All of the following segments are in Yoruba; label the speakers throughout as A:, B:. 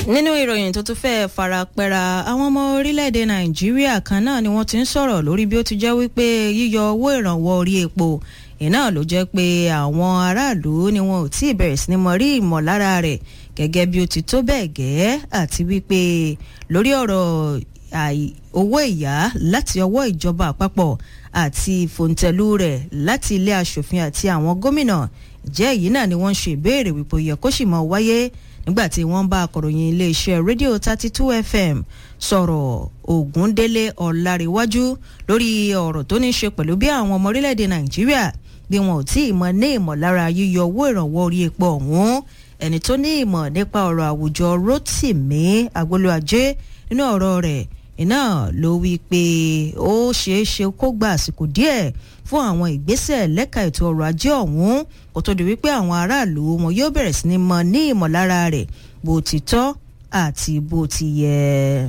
A: nínú ìròyìn tó tún fẹ́ẹ́ farapẹ́ra àwọn ọmọ orílẹ̀-èdè nàìjíríà kan náà ni wọ́n ti ń sọ̀rọ̀ lórí bí ó ti jẹ́ wípé yíyọ owó ìrànwọ́ orí epo iná ló jẹ́ pé àwọn aráàlú ni wọn ò tí ì bẹ̀rẹ̀ sí ni mọ rí ìmọ̀lára rẹ̀ gẹ́gẹ́ bí ó ti tó bẹ́ẹ̀ gẹ́ àti wípé lórí ọ̀rọ̀ owó ìyá láti ọwọ́ ìjọba àpapọ̀ àti fòǹtẹ̀lú rẹ̀ láti ilé aṣòfin àti àwọn gómìnà jẹ́ èyí náà ni wọ́n ń ṣe ìbéèrè wípé ó yẹ kó sì mọ wáyé nígbà tí wọ́n bá akọ̀ròyìn iléeṣẹ́ rédíò thirty two fm sọ̀rọ̀ ògúndélé ọ̀làríwájú lórí ọ̀rọ̀ tó ní í ṣe pẹ̀lú bí àwọn ọmọ orílẹ̀-èdè nàìjíríà bí wọn ò tí ì mọ ní ìmọ̀lára yíyọ owó ìrànwọ́ orí epo ọ̀hún ẹni tó ní ìmọ̀ nípa ọ̀rọ̀ àwùjọ rotimi agbolúajé nínú ọ̀rọ̀ rẹ̀ iná ló wí pé ó ṣeé ṣe kó gba àsìkò díẹ̀ fún àwọn ìgbésẹ̀ lẹ́ka ètò ọrọ̀ ajé ọ̀hún kó tó di wípé àwọn aráàlú wọn yóò bẹ̀rẹ̀ sí ni mọ ní ìmọ̀lára rẹ̀ bó ti tọ́ àti bó ti yẹ.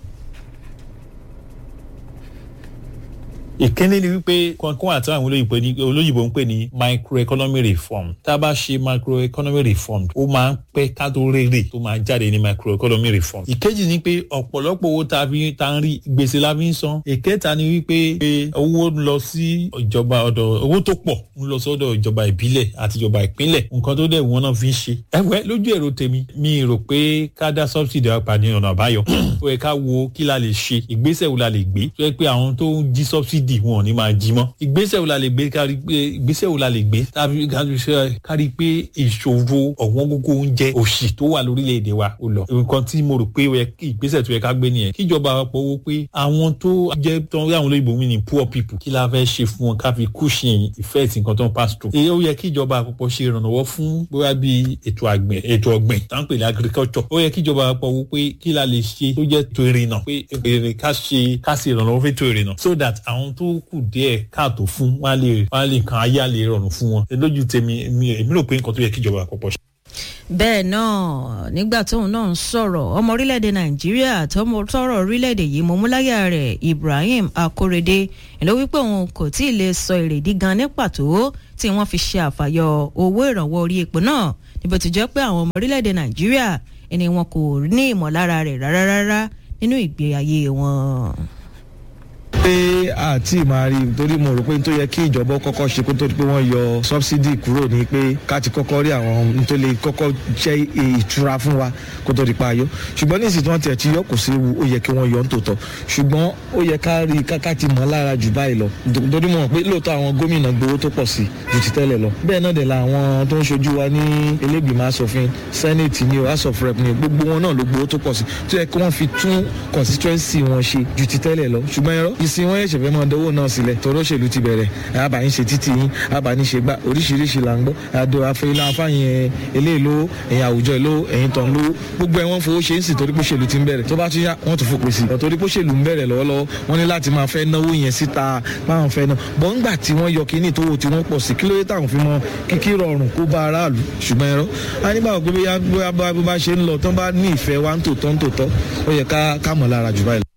B: ìkíní ni wípé kankan àti àwọn olóyìnbó ń pè ní microeconomic reform tá a bá ṣe microeconomic reform ó máa ń pẹ́ ká tó rèrè tó máa jáde ní microeconomic reform. ìkejì ni pé ọ̀pọ̀lọpọ̀ owó tá a fi ta ń rí gbèsè la fi ń san. ìkẹta ni wípé owó ń lọ sí ìjọba ọ̀dọ̀ owó tó pọ̀ ń lọ sọ́dọ̀ ìjọba ìbílẹ̀ àti ìjọba ìpínlẹ̀ nǹkan tó dẹ̀ wọ́n náà fi ń ṣe. ẹgbẹ́ lójú èrò tèmi mi rò pé ká dá subsidy apá ní ọ̀nà àbáyọ. ó yẹ ká wo kí la lè ṣe ìgbésẹ̀ wo la lè gbé tó yẹ pé àwọn tó ń jí subsidy dì wọn ò ní máa jí mọ́. ìgbésẹ̀ wo la lè gbé kárí pé ìgbésẹ̀ wo la lè gbé kárí pé ìṣòro ọ̀wọ́n gógó oúnjẹ òṣì tó wà lórílẹ̀‐èdè wa ó lọ. nǹkan tí mo rò pé ìgbésẹ̀ tó yẹ ká gbé nìyẹn kíjọba àpapọ̀ wo pé àwọn tó jẹ́ tó ń rí àwọn olóyìnbó mi ní poor people kí la fẹ́ ṣe fún wọn ká fi cushion effect nǹkan tó ń pass through. èyí ó yẹ kíjọba àpapọ̀ ṣe ìrànlọ́wọ́ fún bóyá bí ètò àgbẹ̀ ètò ọ̀gbìn tá ń pè ní agriculture. ó yẹ kíjọba àpapọ̀ wo pé kí la lè ṣe tó jẹ́ tó ìrìnà pé èrè ká ṣe ká ṣe ìrànlọ́wọ́ fún ètò ìrìnà so that àwọn tó kù díẹ̀ káàtó fún wọn lè wọn lè kan ayé àlè rọrùn fún wọn lójú tèmi èmi rò pé nǹkan tó yẹ kíjọba àpapọ̀ ṣe.
A: bẹ́ẹ̀ náà nígbà tóun náà ń sọ̀rọ̀ ọmọ orílẹ̀-èdè nàìjíríà tọmọ tọrọ orílẹ̀-èdè yìí mọ múláyà rẹ̀ ibrahim akorede ló wípé òun kò tí ì lè sọ èrèdí gan ní pàtó tí wọ́n fi ṣe àfàyọ owó ìrànwọ́ orí epo náà níbo tó jẹ́ pé àwọn ọmọ orílẹ̀-èdè nàìjíríà ẹni wọn kò ní ìmọ̀lára rẹ̀ rárá rárá nínú ìgbé ayé wọn
C: pé àti máa rí torí mo rò pé n tó yẹ kí ìjọba kọ́kọ́ ṣe kó tó di pé wọ́n yọ subsidy kúrò ní pé ká ti kọ́kọ́ rí àwọn n tó lè kọ́kọ́ jẹ́ ìtura fún wa kó tó di pa ayọ́ ṣùgbọ́n ní ìsìn tí wọ́n tiẹ̀ ti yọ kò sí ewu ó yẹ kí wọ́n yọ ń tòótọ́ ṣùgbọ́n ó yẹ ká rí káká ti mọ̀ lára jù báyìí lọ torí mo mọ̀ pé lóòótọ́ àwọn gómìnà gbowó tó pọ̀ sí ju ti tẹ́lẹ̀ lọ bẹ́ẹ̀ náà dẹ̀ la àwọn tó ń ṣojú wa ní elégbìmọ̀ asòfin senate ni o house of rep ni gbogbo wọn náà ló gbowó tó pọ̀ sí tó yẹ kí wọ́n fi tún constituency wọn ṣe ju ti tẹ́lẹ̀ lọ ṣùgbọ́n ẹ̀rọ ìsìn wọn ẹ̀ṣẹ̀ fẹ́ mọ dánwò náà sílẹ̀ torí òṣèlú ti bẹ̀rẹ̀ àbáyín ṣe títì yín àbáyín ṣe gbá oríṣiríṣi là ń gbọ́ àdó afẹ́lá afáyín eléyìí lówó ẹ̀yìn àwùjọ ìlówó ẹ̀yìn tán lówó gbogbo ẹ̀ wọ́n fowó ṣe ń sì torí pé òṣèlú ti ń bẹ̀rẹ̀ tó bá tún yá wọ́n tún fòpin sí i torí pé òṣèlú ń bẹ̀rẹ̀ lọ́wọ́lọ́wọ́ wọ́n ní láti máa fẹ́ náwó yẹn síta máa fẹ́ náà bọ́ ńgbà tí wọ́n yọ kíní tó wò tí wọ́n pọ̀ sí kí ló dé táwọn fi mọ kíkí rọrùn kó bá aráàlú ṣùgbọ́n ẹ̀rọ a nígbà wọ́n pé bóyá bó bá ṣe ń lọ tán bá ní ìfẹ́ wa ń tòótọ́ ń tòótọ́ ó yẹ ká mọ̀ lára jù báyìí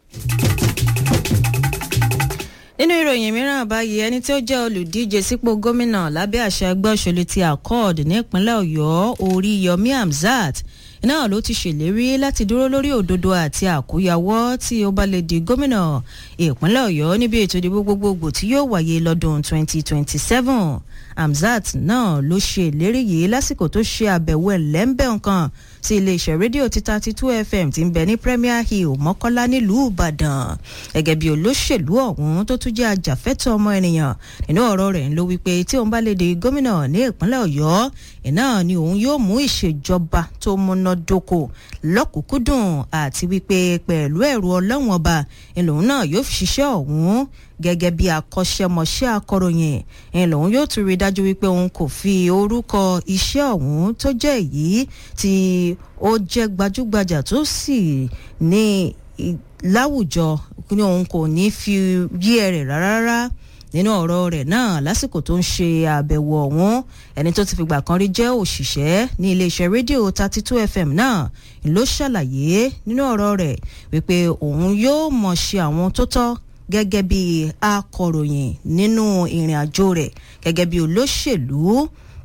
A: nínú ìròyìn mìíràn báyìí ẹni tí ó jẹ́ olùdíje sípò gómìnà lábẹ́ àṣẹ ẹgbẹ́ òṣèlú ti accord nípínlẹ̀ ọ̀yọ́ oríyọmí hamzat náà ló ti ṣèlérí láti dúró lórí òdodo àti àkóyawọ́ tí ó bá lè di gómìnà ìpínlẹ̀ ọ̀yọ́ níbi ètò ìdìbò gbogbogbò tí yóò wáyé lọ́dún 2027 hamzat náà ló ṣe ìlérí yìí lásìkò tó ṣe àbẹ̀wò ẹ̀lẹ́ńbẹ̀ nǹkan sí iléeṣẹ́ rédíò ti thirty two fm ti ń bẹ ní premier hill mọ́kọ́lá nílùú ìbàdàn gẹ́gẹ́ bí olóṣèlú ọ̀hún tó tún jẹ́ ajàfẹ́tọ̀ ọmọ ènìyàn nínú ọ̀rọ̀ rẹ̀ ń lo wípé tí òun bá lè di gómìnà ní ìpínlẹ̀ ọ̀yọ́ iná ni òun yóò mú ìṣèjọba tó múnádóko lọ́kùnkúndùn àti wípé pẹ̀lú ẹ̀rù ọlọ́wọ̀n ọba ìlòun náà yóò fi ṣiṣẹ́ ọ̀hún gẹ́gẹ́ bí akọ́ṣẹ́mọṣẹ́ akọ̀ròyìn ẹ̀ lòun yóò tún rí dájú wípé òun kò fi orúkọ iṣẹ́ ọ̀hún tó jẹ́ èyí tí ó jẹ́ gbajúgbajà tó sì ní láwùjọ ní òun kò ní fi yí ẹ rẹ̀ rárá nínú ọ̀rọ̀ rẹ̀ náà lásìkò tó ń ṣe àbẹ̀wò ọ̀hún ẹni tó ti fìgbà kan rí jẹ́ òṣìṣẹ́ ní iléeṣẹ́ rédíò thirty two fm náà ló ṣàlàyé nínú ọ̀rọ̀ rẹ̀ wípé òun yóò mọ̀ ṣe àwọn tó tọ́ gẹ́gẹ́ bí akọ̀ròyìn nínú ìrìn àjò rẹ̀ gẹ́gẹ́ bí olóṣèlú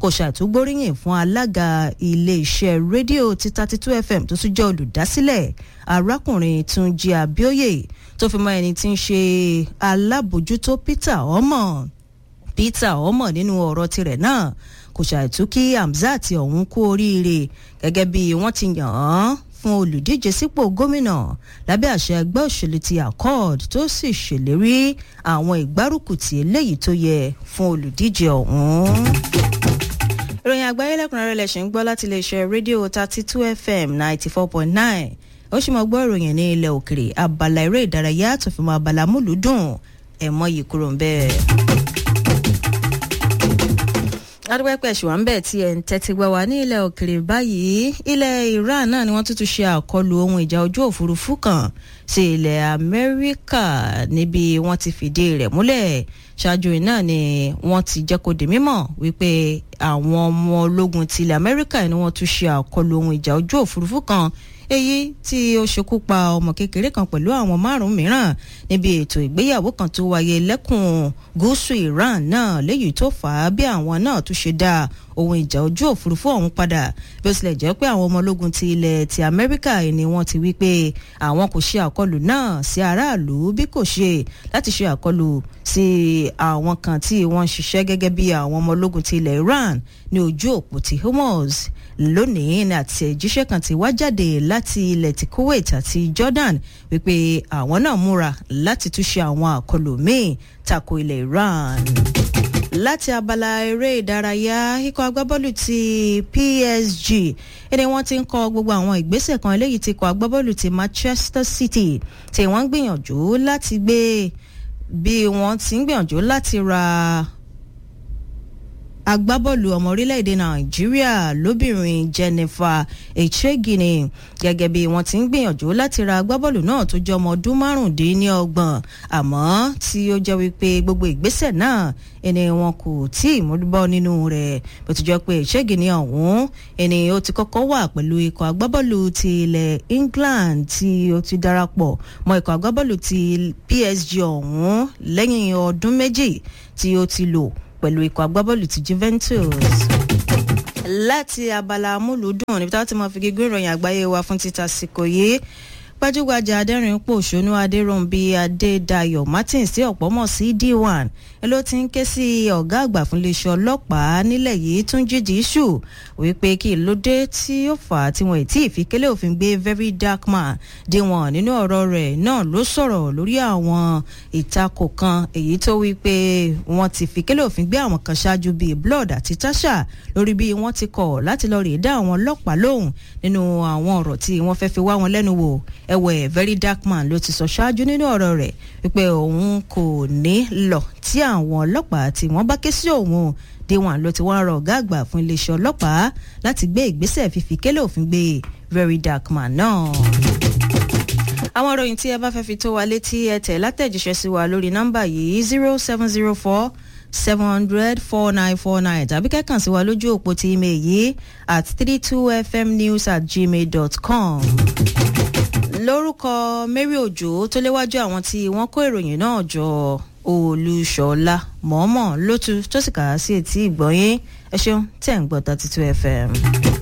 A: kò ṣàtúgbóríyìn fún alága iléeṣẹ́ rédíò ti thirty two fm tó tún jẹ́ olùdásílẹ̀ arákùnrin túnjí abíóyè tó fi mọ ẹni tí ń ṣe alábòjútó peter ọmọ peter ọmọ nínú ọ̀rọ̀ tirẹ̀ náà kò ṣàìtú kí hamzat ọ̀hún kú oríire gẹ́gẹ́ bí wọ́n ti yàn án fún olùdíje sípò gómìnà lábẹ́ àṣẹ ẹgbẹ́ òṣèlú ti accord tó sì ṣèlérí àwọn ìgbárùkùtì eléyìí tó yẹ fún olùdíje ọ̀hún. ìròyìn àgbáyé lẹ́kùnrẹ́rẹ́ lẹ̀ ṣe ń gbọ́ láti iléeṣẹ́ rédíò thirty two fm ninety four point nine ó sì mọ gbọ́ ìròyìn ní ilẹ̀ òkèrè abala eré ìdárayá tó fi mọ abala múlùúdùn ẹ̀mọ́ yìí kúrò ń bẹ́ẹ̀ adúpẹ́pẹ́ ṣùgbọ́n bẹ́ẹ̀ tí ẹ̀ ń tẹ́tí gbọ́ wá ní ilẹ̀ òkèrè báyìí ilẹ̀ iran náà ni wọ́n tún tún ṣe àkọlù ohun ìjà ojú òfurufú kan sí ilẹ̀ amẹ́ríkà níbi wọ́n ti fìdí rẹ̀ múlẹ̀ ṣáájú náà ni wọ́n ti jẹ́ kó di mímọ̀ wípé àwọn ọmọ ológun ti ilẹ̀ amẹ́ríkà ni wọ́n tún ṣe àkọlù ohun ìjà ojú òfurufú kan èyí tí ó ṣekú pa ọmọ kékeré kan pẹ̀lú àwọn márùn-ún mìíràn níbi ètò ìgbéyàwó kan tó wáyé lẹ́kùn gúúsù iran náà léyìí tó fà á bí àwọn náà tún ṣe dá ohun ìjà ojú òfurufú ọ̀hún padà bí ó tilẹ̀ jẹ́ pé àwọn ọmọ ológun ti ilẹ̀ ti amẹ́ríkà ni wọ́n ti wí pé àwọn kò ṣe àkọlù náà sí aráàlú bí kò ṣe láti ṣe àkọlù sí àwọn kan tí wọ́n ń ṣiṣẹ́ gẹ́gẹ́ bí àwọn ọmọ ológun ti ilẹ̀ iran ní ojú òpó ti hormuz lónìí ní àtẹ̀jíṣẹ́ kan ti wá jáde láti ilẹ̀ ti kuwait àti jordan wípé àwọn náà múra láti túnṣe àwọn àkọlù míì tako ilẹ̀ iran láti abala eré ìdárayá ikọ̀ agbábọ́ọ̀lù ti psg ẹni wọ́n ti ń kọ gbogbo àwọn ìgbésẹ̀ kan eléyìí ti kọ agbábọ́ọ̀lù ti manchester city tí wọ́n ń gbìyànjú láti gbé bí wọ́n ti ń gbìyànjú láti ra agbábọ́ọ̀lù ọmọ orílẹ̀-èdè nàìjíríà lóbìnrin jennifer echegini gẹ́gẹ́ bí wọ́n ti ń gbìyànjú láti ra agbábọ́ọ̀lù náà tó jẹ́ ọmọ ọdún márùndínlọ́gbọ̀n àmọ́ tí ó jẹ́ wípé gbogbo ìgbésẹ̀ náà ẹni wọn kò tí ì múlùbọ́ nínú rẹ̀ bó ti jẹ́ pé echegini ọ̀hún ẹni ó ti kọ́kọ́ wà pẹ̀lú ikọ̀ agbábọ́ọ̀lù ti ilẹ̀ england tí ó ti darapọ̀ mọ́ ikọ̀ agbábọ́ọ̀lù ti psg ọ̀hún lẹ́yìn ọdún méjì tí ó ti lò pẹ̀lú ikọ̀ agbábọ́ọ̀lù ti juventus láti abala amúlùúdùn níbi táwọn ti máa fi gígùn ìròyìn àgbáyé wa fún títa síkò yìí gbajúgbajà adẹ́rìn pòṣónú adéròǹbí adédayọ̀ martins tí ọ̀pọ̀ mọ̀ sí d1 ẹ ló ti ń ké sí ọ̀gá àgbà fún iléeṣẹ́ ọlọ́pàá nílẹ̀ yìí tún jíjì ṣù wípé kí ló dé tí ó fà á tí wọn ì tí ì fi kélé òfin gbé very dark man dé wọn nínú ọ̀rọ̀ rẹ̀ náà ló sọ̀rọ̀ lórí àwọn ìtakò kan èyí tó wípé wọn ti fi kélé òfin gbé àwọn kan ṣáájú bíi blood àti tasha lórí bí wọ́n ti kọ̀ láti lọ rèé dá àwọn ọlọ́pàá lóhùn nínú àwọn ọ̀rọ̀ tí wọ́n fẹ́ fi wá wọn lẹ́nu wò ẹ̀wẹ̀ very dark man ló ti sọ ṣáájú nínú ọ̀rọ̀ rẹ̀ wípé òun kò ní lọ tí àwọn ọlọ́pàá tí wọ́n bá ké sí òun déwọ̀n ló ti wá rọ ọ̀gá àgbà fún iléeṣẹ́ ọlọ́pàá láti gbé ìgbésẹ̀ fífi kélé òfin gbé very dark man náà. àwọn ìròyìn tí ẹ bá fẹ́ fi tó wa létí ẹ tẹ̀ látẹ̀jíṣẹ́ sí wa lórí nọ́mbà yìí zero seven zero four seven hundred four nine four nine tàbí kẹ́kàn sí wa lójú òpó ti email yìí at three two fmnews at gmail dot com lórúkọ mary òjò tó léwájú àwọn tí wọ́n kó ìròyìn náà jọ olùṣọ́lá mọ̀ọ́mọ̀ lótú tó sì kà á sí etí ìgbọ́yín ẹ ṣeun tẹ̀ ń gbọ́ thirty two fm.